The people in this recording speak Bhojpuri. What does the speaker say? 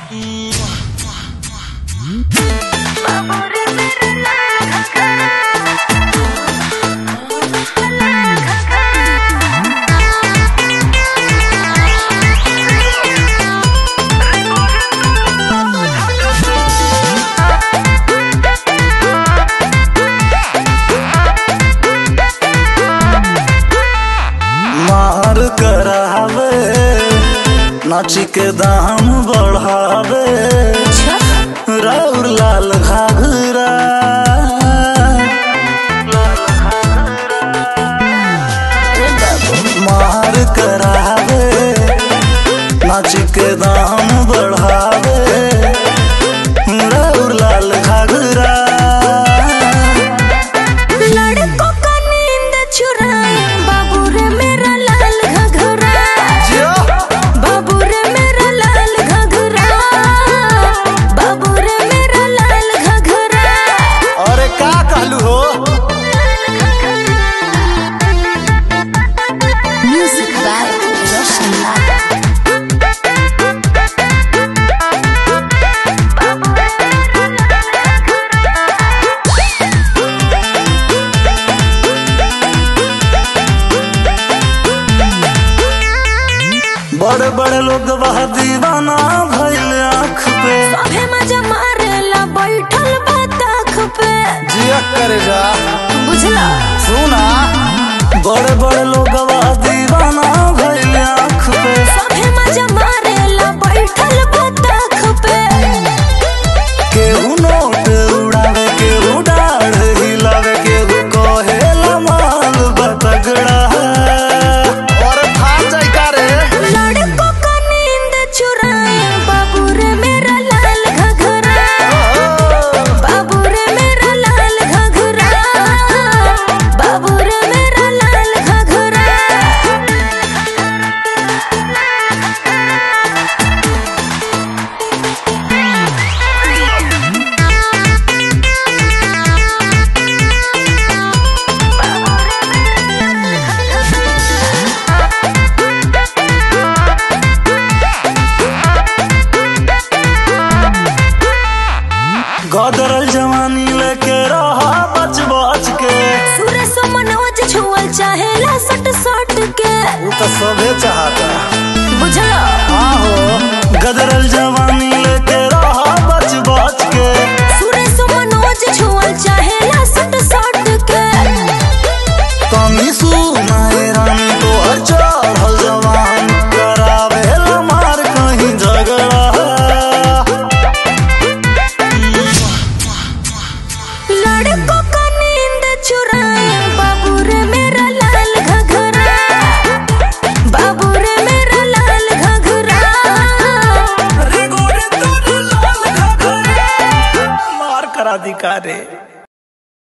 मार करावे नाची के दाम बढ़ावे राउर लाल घाघरा मार करावे नाची के दाम बढ़ावे राउर लाल घाघरा लड़कों का नींद चुराए बाबू रे मेरा लाल घघरा बाबू रे मेरा लाल घघरा बाबू रे मेरा लाल घघरा अरे का कहलू हो म्यूजिक बाय रोशन लाल बड़े बड़े लोग वह दीवाना भइल आँख पे अभे मजा मारेला बैठल बा ताख पे जिया करे जा बुझला सुना बड़े बड़े लोग वह दीवाना भइल आँख पे अभे मजा मारेला बैठल बा ताख पे केहू नोट उड़ावे केहू डाढ़ हिलावे केहू कहेला माल बतगड़ा और खा जाई का रे लड़कों का नींद चुराए बाबू रे मेरा लाल घघरा बाबू रे मेरा लाल घघरा बाबू रे मेरा लाल घघरा गदरल जवानी लेके रहा बच बच के सूर्य सो मनोज छुअल चाहेला सट सट के वो तो सबे चाहता बुझला आहो गदरल जवानी लेके रहा बच बच के सूर्य सो मनोज छुअल चाहेला सट सट के तनी सुनाए रानी तो हर चढ़ल जवान करावे मार कहीं झगड़ा लड़कों का नींद चुराए बाबू रे मेरा लाल घघरा बाबू रे मेरा लाल घघरा रे गोरे तोर लाल घाघरा मार करा दी का रे